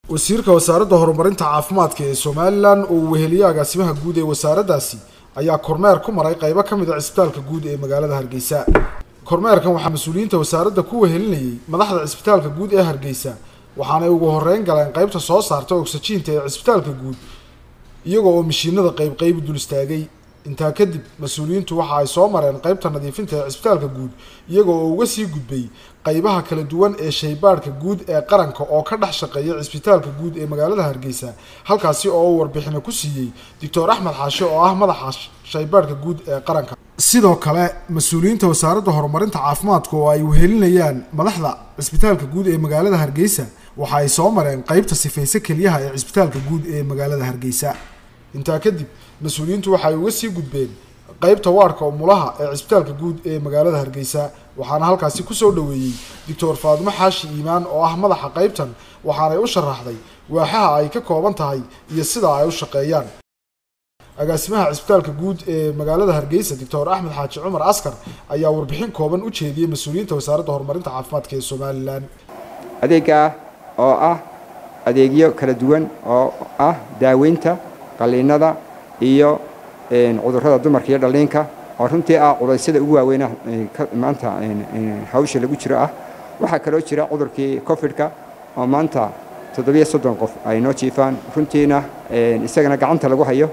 wasiirka wasaaradda horumarinta caafimaadka ee somalilan oo uu weheliye agaasimaha guud ee wasaaraddaasi ayaa kormeer ku maray qaybo ka mid a cisbitaalka guud ee magaalada hargeysa kormeerkan waxaa mas-uuliyiinta wasaaradda ku wehelinayay madaxda cisbitaalka guud ee hargeysa waxaanay ugu horeyn galeen qaybta soo saarta ogsajiinta ee cisbitaalka guud iyagoo oo mishiinada qayb qayb dul istaagay intaa kadib mas-uuliyiintu waxa ay soo mareen qaybta nadiifinta ee cisbitaalka guud iyagoo oo uga sii gudbay qaybaha kala duwan ee shaybaadhka guud ee qaranka oo ka dhex shaqeeya cisbitaalka guud ee magaalada hargeysa halkaasi oo uu warbixino ku siiyey doctor axmed xaashe oo ah madaxa shaybaadhka guud ee qaranka sidoo kale mas-uuliyiinta wasaaradda horumarinta caafimaadka oo ay wehelinayaan madaxda cisbitaalka guud ee magaalada hargeysa waxa ay soo mareen qaybta sifayse keliyaha ee cisbitaalka guud ee magaalada hargeysa intaa kadib mas-uuliyiintu waxay uga sii gudbeen qaybta waarka umulaha ee cisbitaalka guud ee magaalada hargeysa waxaana halkaasi kusoo dhoweeyey doctor faadimo xaashi iimaan oo ah madaxa qaybtan waxaanay u sharaxday waaxaha ay ka kooban tahay iyo sida ay u shaqeeyaan agaasimaha cisbitaalka guud ee magaalada hargeysa doctor axmed xaaji cumar askar ayaa warbixin kooban u jeediyey mas-uuliyiinta wasaaradda horumarinta caafimaadka ee somalilan adeega oo ah adeegyo kala duwan oo ah daaweynta qaliinada iyo cudurrada dumarka iyo dhalliinka oo runtii ah culaysyada ugu waaweyna maanta hawsha lagu jiro ah waxaa kaloo jira cudurkii cofidka oo maanta toddobiyo soddon qof ay noo jiifaan runtiina isagana gacanta lagu hayo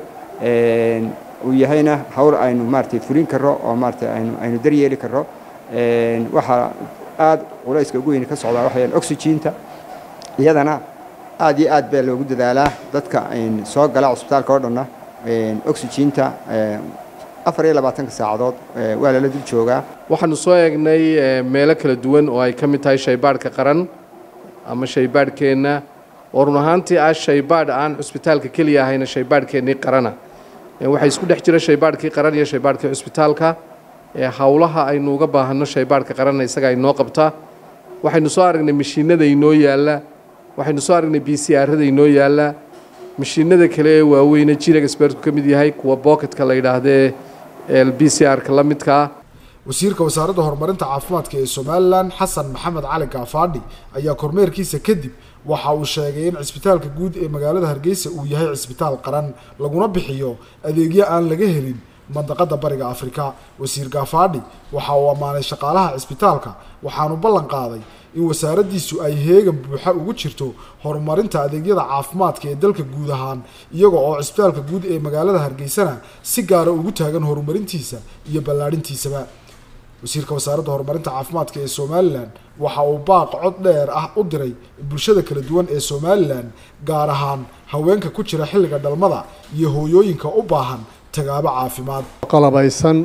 uu yahayna hawl aynu maaratay fulin karro oo maaratay aynu aynu daryeeli karro waxaa aad culayska ugu weyni ka socdaa waxayaan oxygiinta iyadana aad iyo aad baa loogu dadaalaa dadka soo gala cusbitaalka oo dhanna oxygiinta afar iyo labaatanka saacadood waa lala dul joogaa waxaanu soo eegnay meelo kala duwan oo ay ka mid tahay shaybaadhka qaran ama shaybaadhkeenna oo run ahaantii ah shaybaadh aan cusbitaalka keliya ahayna shaybaadhkeennii qarana waxaa isku dhex jira shaybaadhkii qaran iyo shaybaadhkii cusbitaalka howlaha aynu uga baahanno shaybaadhka qaranna isaga ay noo qabtaa waxaynu soo aragnay mashiinada inoo yaalla waxaynu soo aragnay b c arada inoo yaalla mashiinada kale ee waaweyne jirag sbertku ka mid yahay kuwa booketka la yidhaahdee b c r-ka la midkaa wasiirka wasaaradda horumarinta caafimaadka ee somalilan xasan maxamed cali gaafaadhi ayaa kormeerkiisa kadib waxa uu sheegay in cisbitaalka guud ee magaalada hargeysa uu yahay cisbitaal qaran laguna bixiyo adeegyo aan laga helin mandaqada bariga afrika wasiir gaafaadhi waxa uu ammaanay shaqaalaha cisbitaalka waxaanu ballan qaaday in wasaaraddiisu ay heegan buuxa ugu jirto horumarinta adeegyada caafimaadka ee dalka guud ahaan iyaga oo cisbitaalka guud ee magaalada hargeysana si gaara ugu taagan horumarintiisa iyo ballaadhintiisaba wasiirka wasaaradda horumarinta caafimaadka ee somalilan waxa uu baaq cod dheer ah u diray bulshada kala duwan ee somalilan gaar ahaan haweenka ku jira xilliga dhalmada iyo hooyooyinka u baahan tagaabo caafimaad qalabaysan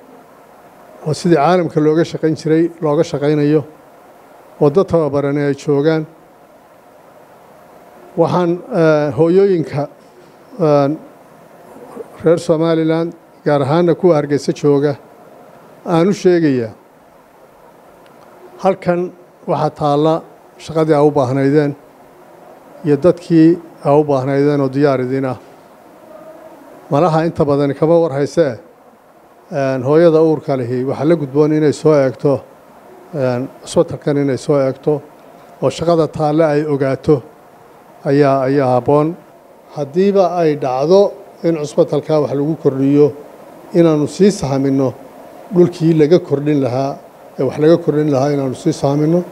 oo sidii caalamka looga shaqayn jiray looga shaqaynayo oo dad tababarani ay joogaan waxaan hooyooyinka reer somalilan gaar ahaanna kuwa hargeysa jooga aan u sheegayaa halkan waxaa taalla shaqadii aa u baahnaydeen iyo dadkii aa u baahnaydeen oo diyaar idin ah malaha inta badani kama war haysee hooyada uurka lihi waxaa la gudboon inay soo eegto cusbitalkan inay soo eegto oo shaqada taalle ay ogaato ayaa ayaa habboon haddiiba ay dhacdo in cusbitalkaa wax lagu kordhiyo inaannu sii sahminno dhulkii laga kordhin lahaa ee wax laga kordhin lahaa inaannu sii sahminno